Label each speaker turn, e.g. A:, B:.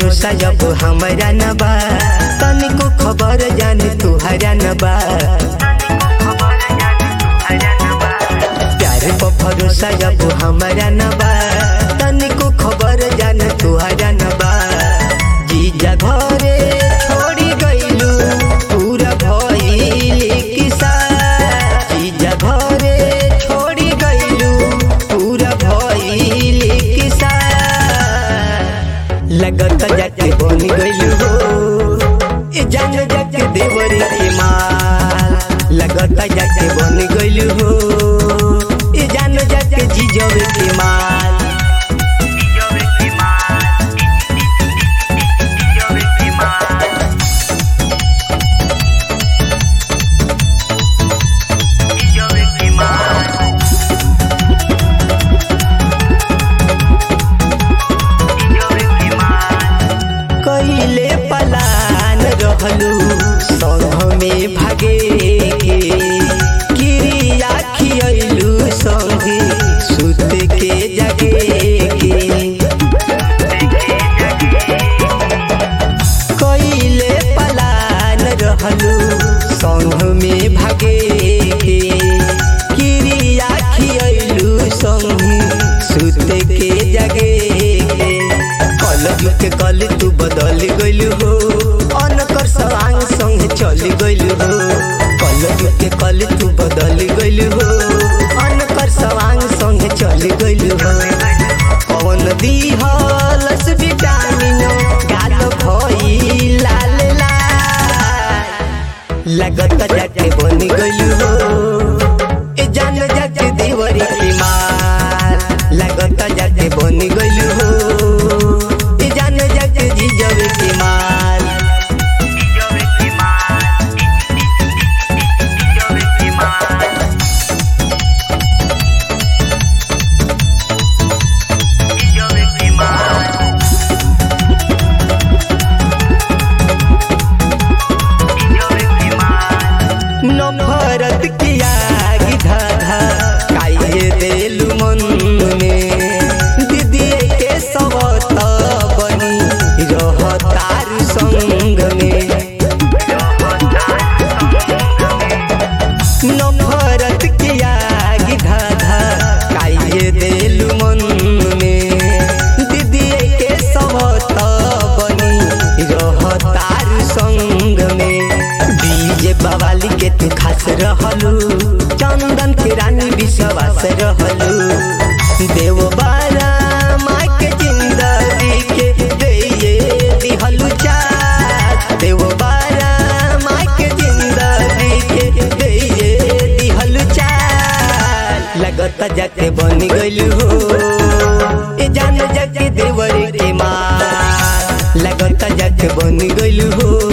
A: भरोसा जब हमरा न बा तनिको खबर जाने तुहरा न बा प्यार पर भरोसा जब हमरा न बा तनिको खबर जाने तुहरा न बा जीजा घरे छोड़ी गइलू पूरा भइल किसा जीजा घरे छोड़ी गइलू पूरा भइल किसा लगत जाके बन गइलू हो ए जान जाके देवरी के माल लगत जाके बन गइलू हो ए जान जाके जीजवे के माल कइले पलान रहलू संघ में भागे के क्रिया खियलू संगे सुत के जगे के कइले पलान रहलू संघ में भागे के क्रिया खियलू संगे सुत के जगे के कल के कल तू बदल गइलू हो अनकर सवांग संग चल गइलू हो कल के कल तू बदल गइलू हो अनकर सवांग संग चल गइलू हो पवन दिहलस विटामिन गाल भई लाल लाल लगत जाके बन गइलू हो ए जान जाके देवरी के माल लगत जाके बन गइलू हो ए जान जाके जीजवे के माल नफरत की आग धाधा काहे देलू मन में दीदी के सबत बनी रहतार संग में नफरत की आग धाधा काहे देलू मन में दीदी के सबत बनी रहतार संग में डीजे बवाली के तू खास रहलू चंदन के रानी विश्वास रहलू देव बारा माँ के जिंदगी के दे दिहलू चार देव बारा माँ के जिंदगी के दे दिहलू चार लगत जाके बन गइलू हो ए जान जाके देवर के माँ लगत जाके बन गइलू हो